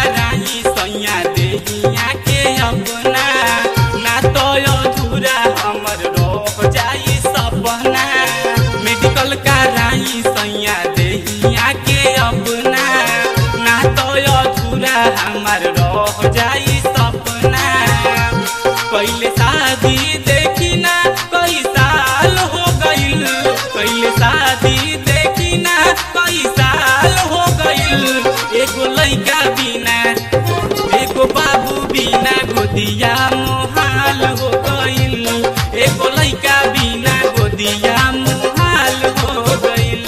कराई सैया देहिया के अपना ना तो अधूरा हमर रह जाई सपना मेडिकल कराई सैया देहिया के अपना ना तो अधूरा हमर रह जाई सपना पहले शादी देखी ना कई साल हो गईल पहले शादी देखी ना कई साल हो गईल एगो लइका बिना एगो बाबू बिना गोदिया मोहाल हो गईल एगो लइका बिना गोदिया मोहाल हो गईल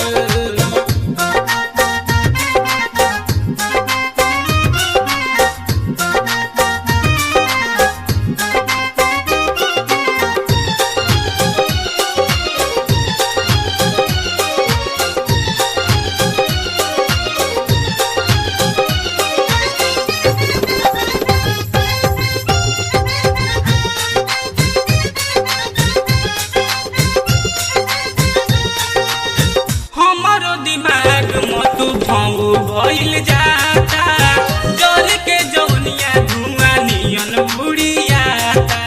हमारो दिमाग मत भाऊ भइल जाता जल के जौनिया धुआं नियन उड़ियाता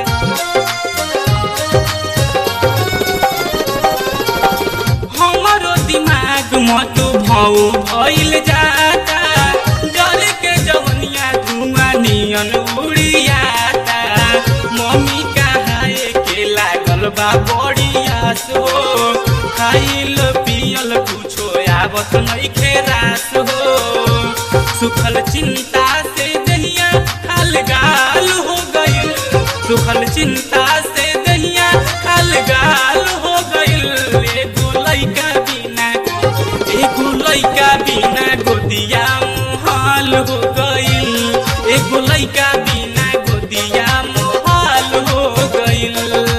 हमारो दिमाग मत भाऊ भइल जाता जल के जौनिया धुआं नियन उड़ियाता मम्मी कहाए के लागल बा बड़ी आसो खाइल पियल कुछो आवत नइखे रास हो सुखल चिंता से दहिया खाल गाल हो गइल सुखल चिंता से दहिया खाल गाल हो गइल एगो लइका बिना एगो लइका बिना गोदिया मुहाल हो गइल एगो लइका बिना गोदिया मुहाल हो गइल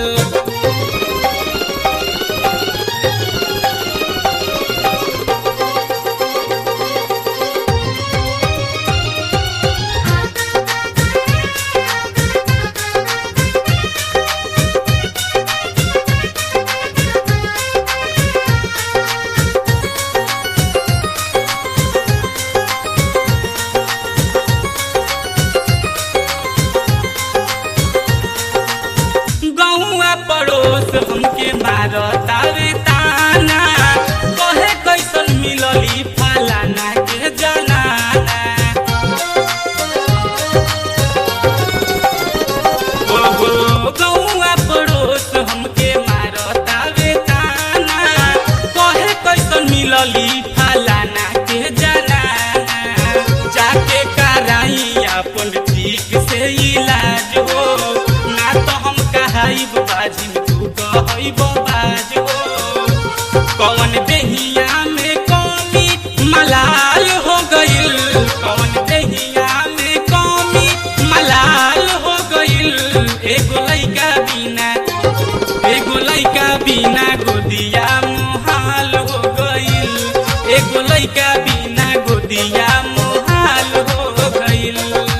गौआ पड़ोस हमके मारतावे ताना कहे कैसन मिलली फलाना के जनाना ओहो गौआ पड़ोस हमके मारतावे ताना कहे कैसन मिलली फलाना के जनाना जाके कराई अपन ठीक से इलाज हो ना तो हम कहाइब बाजिन तू कहइब बाज हो कौन देहिया में कौमी मलाल हो गइल कौन देहिया में कौमी मलाल हो गइल एगो लइका बिना एगो लइका बिना गोदिया मुहाल हो गइल एगो लइका बिना गोदिया मुहाल हो गइल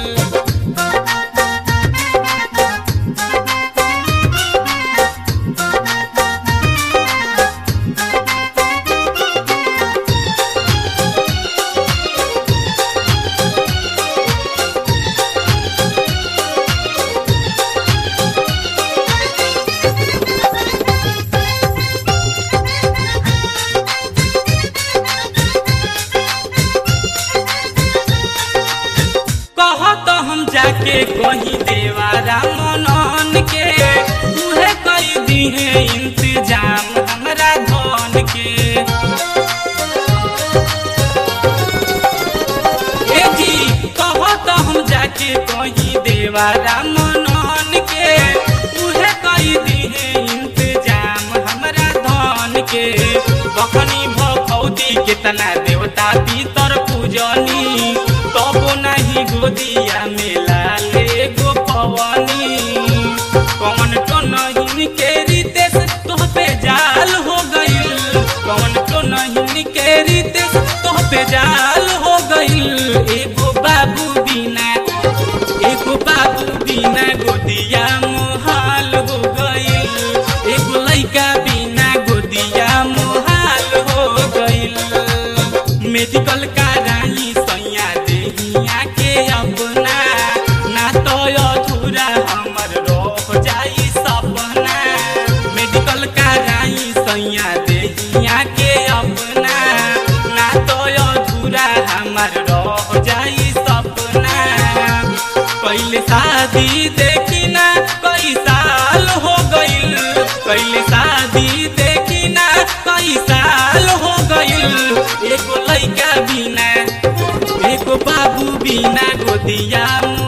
कहत हम जाके कहीं देवारा मनन के उहे कई दिहे इंतजाम हमरा धन के ए जी कहत हम जाके कहीं देवारा मनन के उहे कई दिहे इंतजाम हमरा धन के बखनी भौती केतना देवता पितर पूजनी तबो नहीं गोदिया में लाले गो पवनी कौन तो नहीं के रितेश तोह पे जाल हो गइल कौन तो नहीं के रितेश तोह पे जाल हो गइल एगो बाबू बिना एगो बाबू बिना गोदिया मोहाल हो गइल एगो लइका बिना गोदिया मोहाल हो गइल मेडिकल कराई सैया देहिया के शादी देखी ना कई साल हो गइल कैले शादी देखी ना कई साल हो गइल एगो लइका बिना एगो बाबू बिना गोदिया